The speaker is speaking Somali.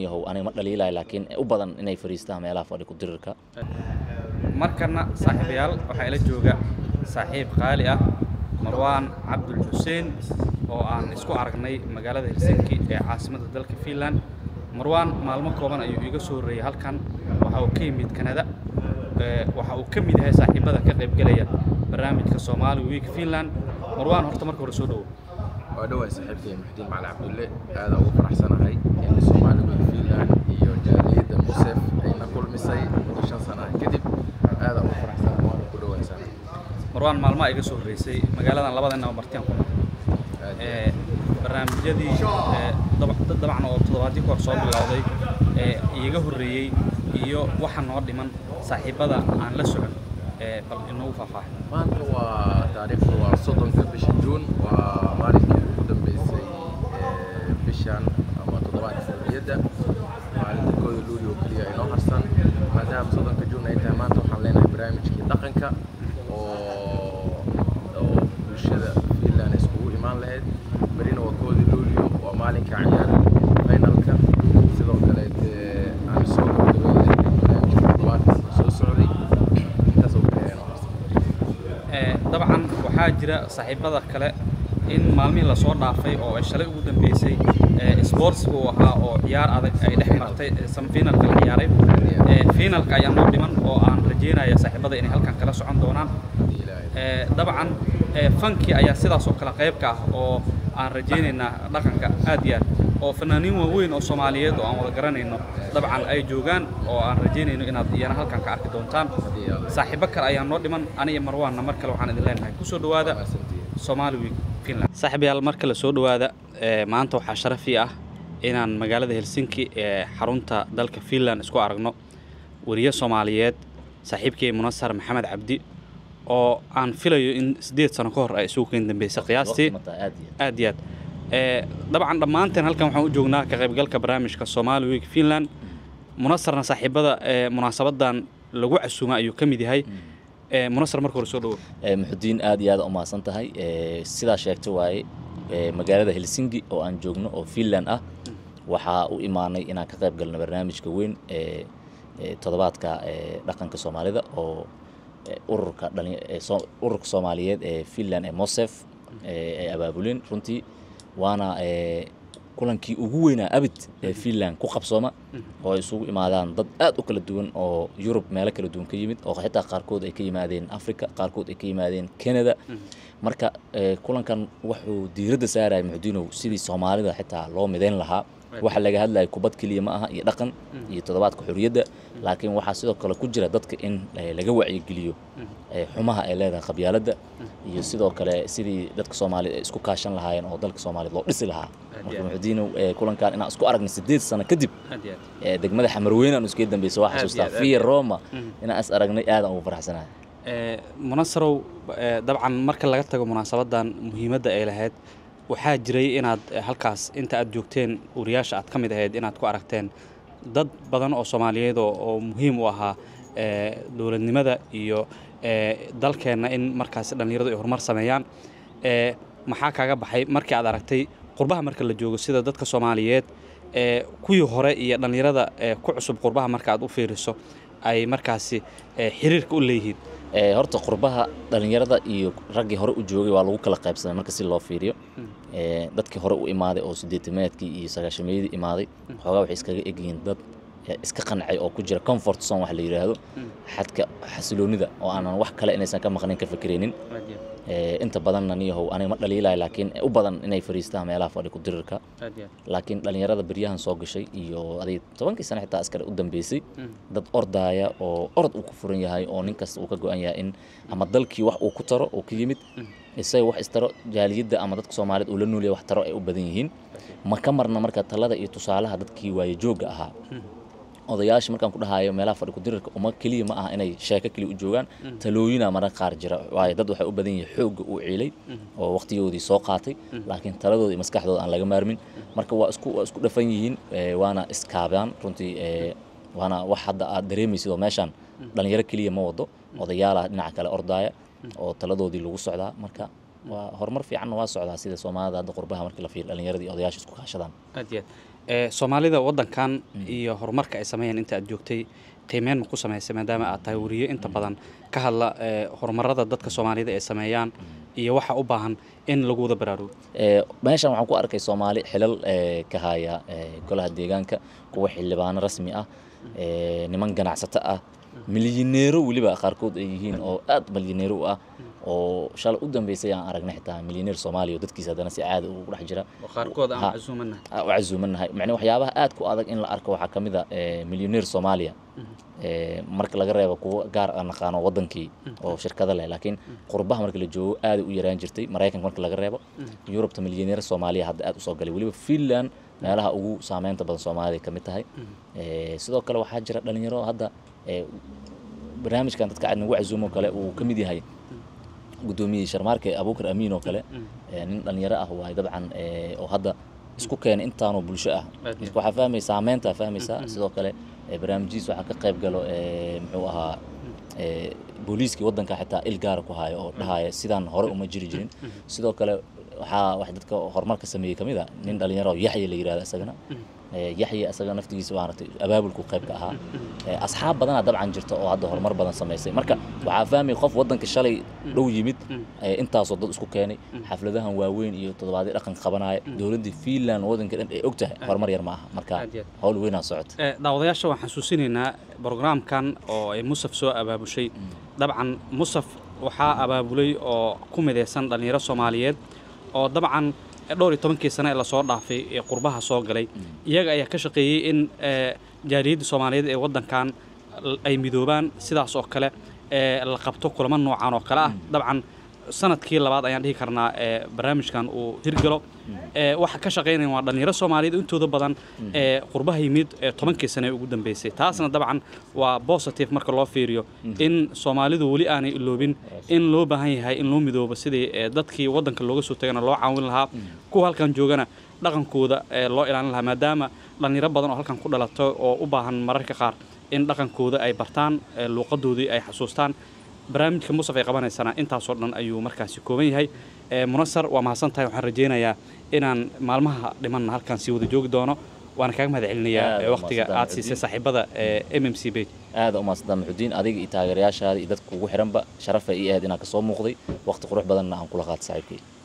niyahow aniga ma dhaliilayo laakiin u badan inay fariistaan meelaha fadhi ku dirirka markana saaxiibayaal waxaa ila jooga saaxiib qaali ah marwaan cabdul xuseen oo aan isku aragnay magaalada helsinki ee caasimadda dalka finland marwaan maalmo kooban ayuu iiga soo horreeyey halkan waxa uu ka yimid kanada waxa uu ka mid yahay saaxiibada ka qaybgelaya barnaamijka soomaali week finland marwaan horta marka hore soo dhowo waa dhawaay saaxiibkay muxdiin macali cabdulle aada ugu faraxsanahay in soomaali week finland iyo jaaliyadda musef ayna kulmisay muddo shan sana ah kadib aada ugu faraxsanahay waana ku dhawaysana marwaan maalmaha iga soo horreysay magaaladan labadeenaba martiyan ku nool barnaamijyadii dad dabcan oo toddobaadii ka hor soo bilowday ee iiga horreeyey iyo waxa noo dhiman saaxiibada aan la socon bal inoogu faahfaahay maanta waa taariikhda waa soddonka bisha juun waa maalinkii ugu dambeysay bishan ama toddobaadka xurriyadda maalinta kooda luulio keliya inoo harsan maadaama soddonka juun ay tahay maanta waxaan leenahay barnaamijkii dhaqanka oo oo bulshada finland iskugu imaan lahayd berina waa kooda luulio waa maalinka ciyaar finalka sidoo kale dee aan soo gabagabeynay barnaamijka toddobaadka soo socday intaas oo keliya inoo harsan dabcan waxaa jira saaxiibada kale in maalmihii lasoo dhaafay oo ay shalay ugu dambeysay sportsiga uu ahaa oo ciyaar adag ay dhex martay semifinalka la ciyaaray finalka ayaa noo dhiman oo aan rajeynaya saaxiibada inay halkan kala socon doonaan dabcan fankii ayaa sidaas oo kale qayb ka ah oo aan rajaynaynaa dhaqanka aad iyo aad oo fanaaniin waaweyn oo soomaaliyeed oo aan wada garanayno dabcan ay joogaan oo aan rajaynayno inaad iyana halkan ka arki doontaan saaxiibo kale ayaa noo dhiman aniga marwaanna mar kale waxaan idin leenahay kusoo dhowaada Somali Week Finland saaxiibayaal mar kale soo dhowaada maanta waxaa sharaf ii ah inaan magaalada Helsinki ee xarunta dalka Finland isku aragno wariye Soomaaliyeed saaxiibkay Munasar Maxamed Cabdi oo aan filayo in sideed sano ka hor ay isugu keen dambeysay qiyaastii aad iyo aad dabcan dhammaanteen halkan waxaan u joognaa ka qaybgalka barnaamijka Somali Week Finland munasarna saaxiibada munaasabadan lagu casuuma ayuu ka mid yahay munasar marka hore soo dhawo muxudiin aad iyo aad u mahadsan tahay sidaa sheegta waaye magaalada helsinki oo aan joogno oo finland ah waxaa u imaanay inaan ka qayb galno barnaamijka weyn ee toddobaadka dhaqanka soomaalida oo ururka ururka soomaaliyeed ee finland ee mosef ay abaabuleen runtii waana kulankii ugu weynaa abid ee finland ku qabsooma oo ay isugu imaadaan dad aad u kala duwan oo yurub meelo kala duwan ka yimid oo xitaa qaarkood ay ka yimaadeen africa qaarkood ay ka yimaadeen canada marka kulankan wuxuu diiradda saaraya muxudiinow sidii soomaalida xitaa loo midayn lahaa waxa laga hadlaya kubad keliya ma aha iyo dhaqan iyo toddobaadka xorriyadda laakiin waxaa sidoo kale ku jira dadka in laga wacyigeliyo xumaha ay leedahay qabyaaladda iyo sidoo kale sidii dadka soomaaliyed ay isku kaashan lahaayeen oo dalka soomaaliyed loo dhisi lahaa marka muxudiinow kulankan inaan isku aragna sideed sano kadib degmada xamarweyne aan iskaga dambeysay waa xasuustaa via roma inaan is aragnay aadaan ugu faraxsanahay munasarow dabcan marka laga tago munaasabadan muhiimadda ay lahayd waxaa jiray inaad halkaas inta aad joogteen wariyaasha aad ka mid ahayd inaad ku aragteen dad badan oo soomaaliyeed oo muhiim u ahaa dowladnimada iyo dalkeenna in markaasi dhallinyaradu ay horumar sameeyaan maxaa kaaga baxay markii aad aragtay qurbaha marka la joogo sida dadka soomaaliyeed kuwii hore iyo dhallinyarada ku cusub qurbaha marka aad u fiiriso ay markaasi xiriirka u leeyihiin horta qurbaha dhallinyarada iyo raggii hore u joogay waa lagu kala qaybsamay marka si loo fiiriyo dadkii hore u imaaday oo sideetamaadkii iyo sagaashameeyadii imaaday xoogaa waxay iskaga egyihiin dad iska qancay oo ku jira comfort zone wax la yidhaahdo xadka xasiloonida oo aanan wax kale inaysan ka maqnayn ka fikiraynin inta badanna niyahow aniga ma dhaliilayo laakiin u badan inay fariistaan meelaha fadhi ku dirirka laakiin dhallinyarada beryahan soo gashay iyo aday tobankii sano xitaa askare u dambeysay dad ordaaya oo orod uu ku furan yahay oo nin kasta uu ka go-an yahay in ama dalkii wax uu ku taro uu ka yimid isaga wax istaro jaaliyadda ama dadka soomaaliyeed uu la noolyahay wax taro ay u badan yihiin ma ka marna marka talada iyo tusaalaha dadkii waaye joogga ahaa odayaasha markaan ku dhahayo meelaha fadhi kudirirka uma keliya ma aha inay sheeko keliya u joogaan talooyina mararka qaar jira waayo dad waxay u badan yihiin xoogga uu ciilay oo waqtigoodii soo qaatay laakiin taladooda iyo maskaxdooda aan laga maarmin marka waa isku waa isku dhafan yihiin waana iskaabaan runtii waana wax hadda aad dareemaysid oo meeshaan dhalinyaro keliya ma wado odayaala dhinaca kale ordaaya oo taladoodii lagu socdaa marka waa horumar fiicanna waa socdaa sida soomaalida hadda qurbaha markii la fiiriyo dhallinyaradii odayaasha isku kaashadaan aad iyo ee soomaalida waddankan iyo horumarka ay sameeyeen inta aad joogtay qiimeyn ma ku samaysay maadaama aad tahay wariye inta badan ka hadla ee horumarada dadka soomaalida ay sameeyaan iyo waxa u baahan in lagu wada baraarugo Ee, meeshan waxaan ku arkay soomaali xilal ee, ka haya ee, golaha deegaanka kuwa xildhibaano rasmi ah ee, niman ganacsato ah milyaneero weliba qaarkood ay yihiin oo aad milyaneero u ah oo shalay u dambeysay aan aragnay xitaa milyaneer soomaaliya oo dadkiisa haddana si caadi ugu dhex jira oo qaarkood aan Ha. casuumanahay Ah, u casuumanahay macnaa waxyaabaha aad ku adag in la arko waxaa ka mid a ee, milyaneer soomaaliya ee, marka laga reebo kuwa gaar aan naqaano wadankii oo shirkado leh laakiin qurbaha marka la joogo aad u yaraan jirtay maraykanka marka laga reebo yurubta milyaneer soomaaliya hadda aad usoo galay weliba finland meelaha ugu saameynta badan soomaalida ka mid tahay Ee, sidoo kale waxaa jira dhalinyaro hadda ee, barnaamijkan dadka aad nagu casuumo kale uu ka mid yahay guddoomiyey sharmaarke abuukar amiin oo kale ee, nin dhalinyaro ah waaye dabcan ee, oo hadda isku keenay intaanoo bulsho ah Aad iyo marka waxaa fahmaysaa saameyntaa fahmaysaa sidoo kale ee, barnaamijyadiis waxaa ka qayb galo ee, muxuu ahaa ee, booliiskii waddanka xitaa il gaara ku haayo oo dhahaya sidaan hore uma jiri jirin sidoo kale waxaa wax dadka horumarka sameeyey ka mid a nin dhalinyaro oo yaxya la yidhahdo isagana Ee, yaxya isaga naftigiisa maaragtay abaabulku qayb ka ahaa Ee, asxaab badanaa dabcan jirta oo hadda horumar badan samaysay marka waxaa fahmay qof waddanka shalay dhow yimid ee, intaasoo dad isku keenay xafladahan waaweyn iyo toddobaadyo dhaqan qabanaya dowladdii finland waddanka dhan ay og tahay horumar yar ma aha marka Aad iyo aad. howl weynaa socota Ee, daawadayaasha waxaan xasuusinaynaa brograamkan oo ay musaf soo abaabushay dabcan musaf waxaa abaabulay oo ku midaysan dhallinyaro soomaaliyeed oo dabcan dhowr iyo tobankii sane ee lasoo dhaafay ee qurbaha soo galay iyaga ayaa ka shaqeeyey in ee, jaaliyadda soomaaliyeed ee waddankan l- ay midoobaan sidaas oo kale ee la qabto kulamo noocan oo kale ah dabcan sanadkii labaad ayaan dhihi karnaa ee barnaamijkan uu hirgalo ee waxa ka shaqaynaya waa dhallinyaro soomaaliyeed intooda badan ee qurbaha yimid ee tobankii sane ee ugu dambeysay taasna dabcan waa positive marka loo fiiriyo in soomaalidu weli aanay iloobin in loo baahan yahay in loo midoobo sidii ee dadkii waddanka looga soo tagana loo caawin lahaa kuwa halkan joogana dhaqankooda ee loo ilaalin lahaa maadaama dhallinyaro badan oo halkan ku dhalato oo u baahan mararka qaar in dhaqankooda ay bartaan ee luuqadoodii ay xasuustaan barnaamijka musaf ay qabanaysana intaasoo dhan ayuu markaasi kooban yahay ee munasar waa mahadsan tahay waxaan rajaynayaa inaan maalmaha dhimanna halkan sii wada joogi doono waana kaaga mahad celinayaa Aad ee waa waqtiga mahadsantahay, aad siisay Maxudiin. saaxiibada ee m m c page aada u mahadsantaa maxudiin adiga iyo taageerayaashaada iyo dadka kugu xiranba sharaf ay ii ahayd inaan kasoo muuqday waqti qurux badanna aan kula qaata saaxiibkay